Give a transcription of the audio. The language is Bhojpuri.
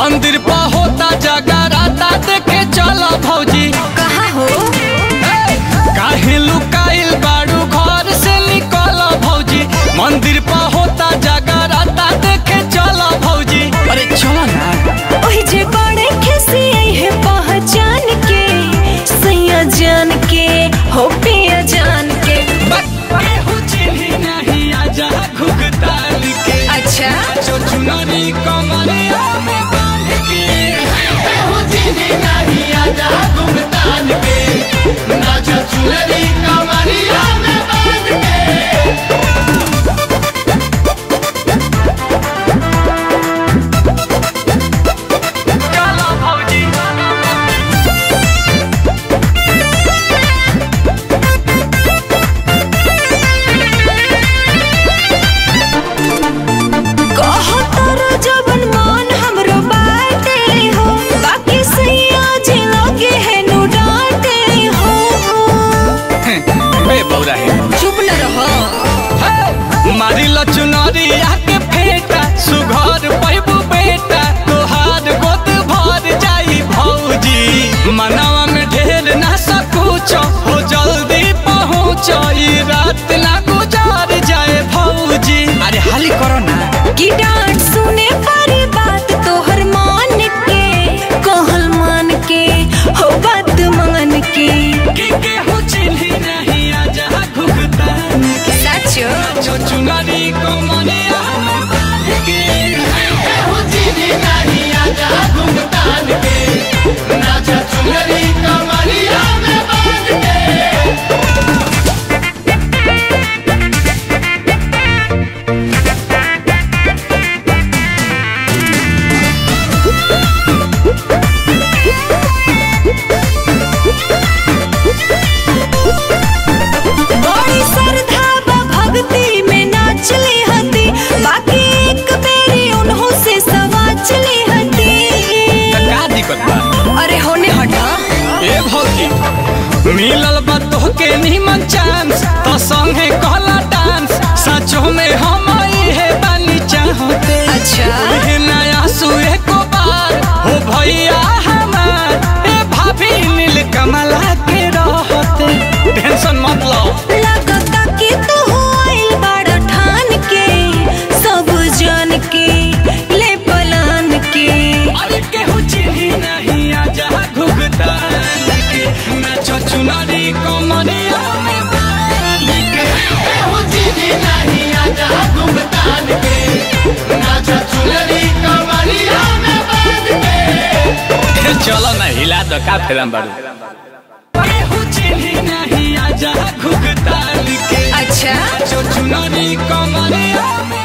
मंदिर पर होता जगराता देखे चल भौजी कहा हो काहे लुकाइल बाड़ू घर से निकल भौजी मंदिर पर होता जगराता देखे चल भौजी अरे चलो ना ओही जे बड़े खिसी है पहचान के सैया जान के हो पिया जान के केहू चिन्ही नहीं आजा घुघताल के अच्छा जो चुनरी कमरिया में बांध के केहू चिन्ही नहीं आजा घुघताल के नाचा चुनरी कमरिया में बांध के चलो भौजी कहो तोरो जबन मान हमरो बाटे हो बाकी सैया जे लगे है नु डांटे हो बे बौरा है चुप न रहो मारी लचुनरी आके फेटा सुघर पैबू बेटा तोहार गोद भर जाई भौजी मनावा में ढेर ना सकूच हो जल्दी पहुँच ई रात ना गुजार जाए भौजी अरे हाली करो ना कि डांट सुने पारी बात तोहर मान के कहल मान के हो बात मान के कि केहू चिन्ही नहीं आजा घुघतान के सचो जो चुनरी को मनिया में बांध के केहू चिन्ही नहीं आजा घुघतान के नाचा चुनरी कमरिया में बांध के बड़ी श्रद्धा बा भक्ति में नाचली हती बाकी एक बेरी उन्हों से सवाचली हती का दिक्कत बा अरे होने हटा ए भौजी मिलल बा तोहके निमन चांस तो संगे कहला डांस सचो में हम इहे बानी चाहते अच्छा। ओहे नया सुए को बार हो भैया हमार ए भाभी नील कमला के रहते टेंशन मत लो लगता कि तू आइल बड़ा ठान के सब जान के ले पलान के अरे केहू चिन्ही नहीं आजा घुघतान के नाचो चुनरी कमरिया में बांध के केहू चिन्ही नहीं आजा घुघतान के नाचो चुनरी कमरिया में बांध के चलो ना हिला दो का फिल्म बाड़ू केहू चिन्ही नहीं आजा घुघतान के अच्छा नाचो चुनरी कमरिया में